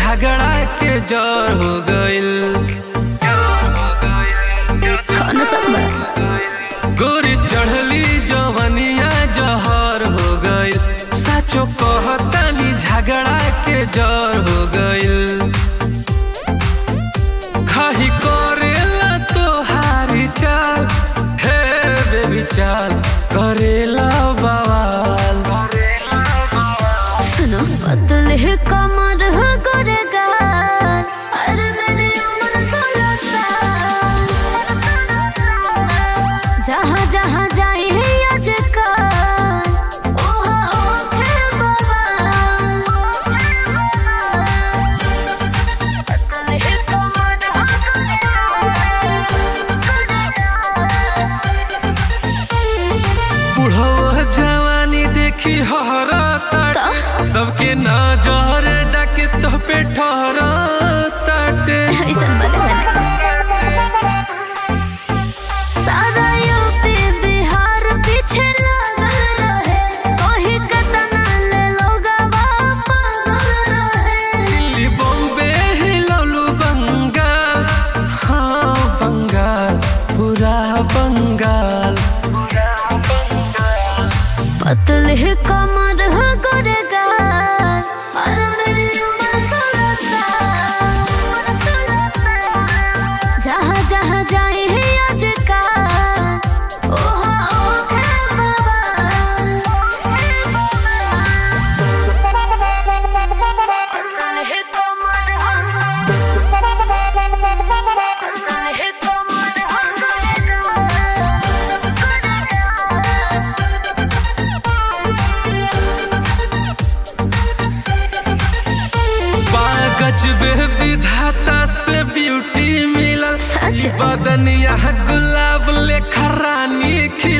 झगड़ा के जर हो गइल कौन सब बड़ा गोरी चढ़ली जवनिया जहर हो गइल साचो कहतानी झगड़ा के जर हो गइल खाही करेला तोहारी चाल हे बेबी चाल करेला बवाल सुनो पतले कमर हो गुरेगार अरे मेरी उम्र सोलह साल जहाँ जहाँ जाए आजकल ओहा ओखे बवाल पतले कमर हो बुढ़ो जवानी देखी हरा ताटे सबके नजर जाके तो पे ठहरा ताटे ऐसन बने बने सारा यूपी बिहार पीछे लागल रहे कोही कतना ले लोगवा पागल रहे दिल्ली बॉम्बे हिलौलू बंगाल हाँ बंगाल पूरा बंगाल पतले कमर हो गुरेगार और मेरी उम्र सोलह साल जहाँ जहाँ जाए आजकल ओहा ओखे बवाल पतले कमर हो पतले कमर हो बागज बे विधाता से ब्यूटी मिलल सच? बदनिया गुलाब लेखा रानी खिलल